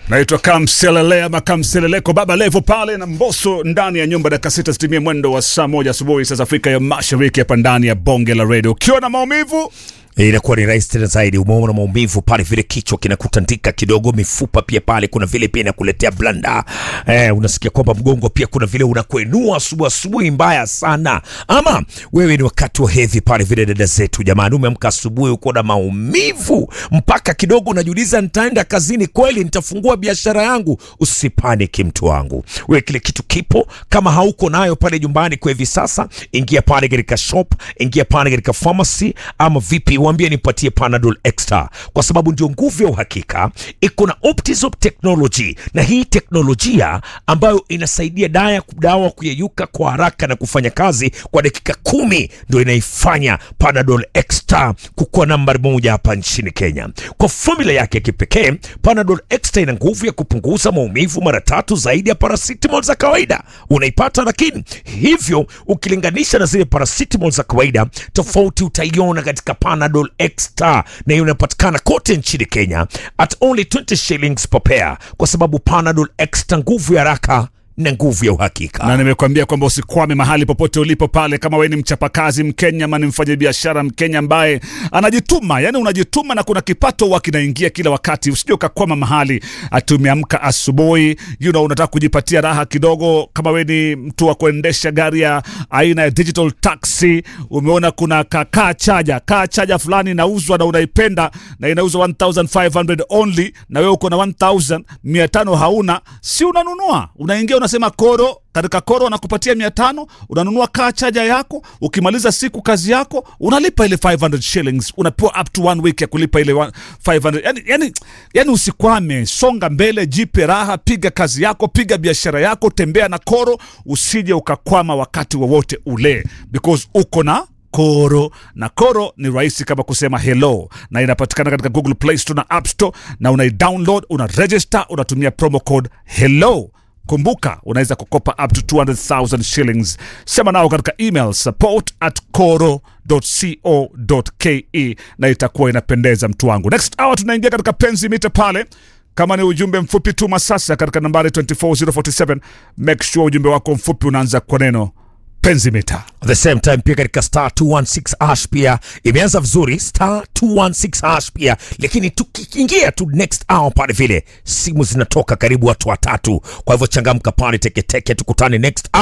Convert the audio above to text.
naitwa Kamselele ama Kamseleleko Baba Levo pale na Mboso ndani ya nyumba. Dakika sita zitimie mwendo wa saa moja asubuhi sasa Afrika ya Mashariki, hapa ndani ya bonge la redio. Ukiwa na maumivu inakuwa ni rahisi tena zaidi. Umeona maumivu pale, vile kichwa kinakutandika kidogo, mifupa pia pale, kuna vile pia inakuletea blanda eh, unasikia kwamba mgongo pia kuna vile unakuenua asubuhi asubuhi mbaya sana, ama wewe ni wakati wa hedhi pale, vile dada zetu, jamani, umeamka asubuhi uko na maumivu mpaka kidogo unajiuliza, nitaenda kazini kweli? Nitafungua biashara yangu? Usipaniki mtu wangu, wewe kile kitu kipo. Kama hauko nayo pale nyumbani kwa hivi sasa, ingia pale katika shop, ingia pale katika pharmacy ama vipi Waambie nipatie Panadol Extra kwa sababu ndio nguvu ya uhakika. Iko na Optizop technology, na hii teknolojia ambayo inasaidia dawa dawa kuyeyuka kwa haraka na kufanya kazi kwa dakika kumi, ndio inaifanya Panadol Extra kukuwa nambari moja hapa nchini Kenya. Kwa formula yake ya kipekee, Panadol Extra ina nguvu ya kupunguza maumivu mara tatu zaidi ya paracetamol za kawaida. Unaipata lakini hivyo, ukilinganisha na zile paracetamol za kawaida, tofauti utaiona katika Panadol Extra na hiyo inapatikana kote nchini Kenya at only 20 shillings per pair, kwa sababu Panadol Extra, nguvu ya haraka na nguvu ya uhakika. na nimekuambia kwamba usikwame mahali popote ulipo pale, kama wewe ni mchapakazi Mkenya ama ni mfanyabiashara Mkenya ambaye anajituma, yani unajituma na kuna kipato huwa kinaingia kila wakati, usije ukakwama mahali ati umeamka asubuhi, you know, unataka kujipatia raha kidogo. Kama wewe ni mtu wa kuendesha gari ya aina ya digital taxi, umeona kuna ka kaa chaja kaa chaja fulani inauzwa na unaipenda na inauzwa 1500 only, na wewe uko na 1500 hauna, si unanunua, unaingia unasema koro katika koro wanakupatia mia tano unanunua kaa chaja yako. Ukimaliza siku kazi yako unalipa ile 500 shillings, unapewa up to one week ya kulipa ile one- 500. Yani, yani, yani usikwame, songa mbele, jipe raha, piga kazi yako, piga biashara yako, tembea na koro, usije ukakwama wakati wowote ule because uko na koro na koro ni rahisi kama kusema hello, na inapatikana katika Google Play Store na App Store, na unaidownload, una register, unatumia promo code hello Kumbuka, unaweza kukopa up to 200,000 shillings. Sema nao katika email support at koro.co.ke na itakuwa inapendeza mtu wangu. Next hour tunaingia katika penzi mita pale. Kama ni ujumbe mfupi tuma sasa katika nambari 24047. Make sure ujumbe wako mfupi unaanza kwa neno penzi mita. At the same time pia katika star 216 hash pia imeanza vizuri, star 216 hash pia, lakini tukiingia tu next hour pale vile simu zinatoka karibu watu watatu. Kwa hivyo changamka pale teketeke, tukutane next hour.